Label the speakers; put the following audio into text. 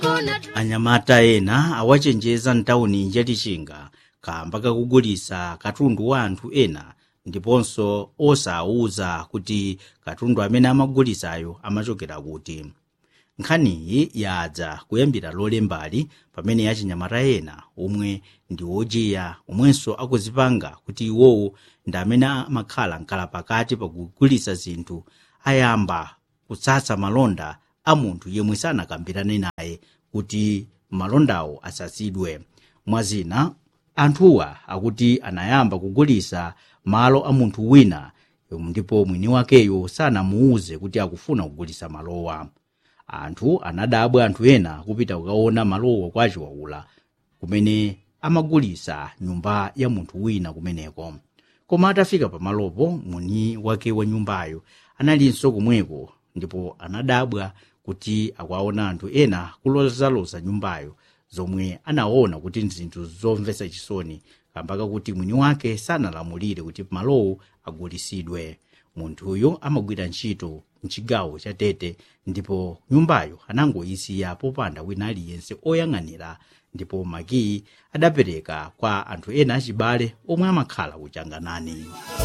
Speaker 1: anyamata ena awachenjeza mtawuni yatichinga kamba kakugulitsa katundu wa anthu ena ndiponso osawuza kuti katundu amene amagulitsayo amachokera kuti nkhaniyi yadza kuyambira lolembali pamene achinyamata ena omwe ndi ojiya omwenso akuzipanga kuti iwowo ndi amene amakhala mkalapakati pakugulitsa zinthu ayamba kutsatsa malonda a munthu yemwe sanakambirane naye kuti malondawo asatsidwe mwazina anthuwa akuti anayamba kugulitsa malo a munthu wina ndipo mwini wakeyo sanamuwuze kuti akufuna kugulitsa malowa anthu anadabwa anthu ena kupita kukaona malowo kwa chiwaula kumene amagulitsa nyumba ya munthu wina kumeneko koma atafika pamalopo mwini wake wa nyumbayo analinso komweko ndipo anadabwa kuti akuwaona anthu ena kulozaloza nyumbayo zomwe anaona kuti ndi zinthu zomvetsa chisoni kamba kakuti mwini wake sanalamulire kuti malowo agulitsidwe munthuyo amagwira ntchito mchigawo cha tete ndipo nyumbayo anangoyisiya popanda wina aliyense oyang'anira ndipo makiyi adapereka kwa anthu ena achibale omwe amakhala kuchanganani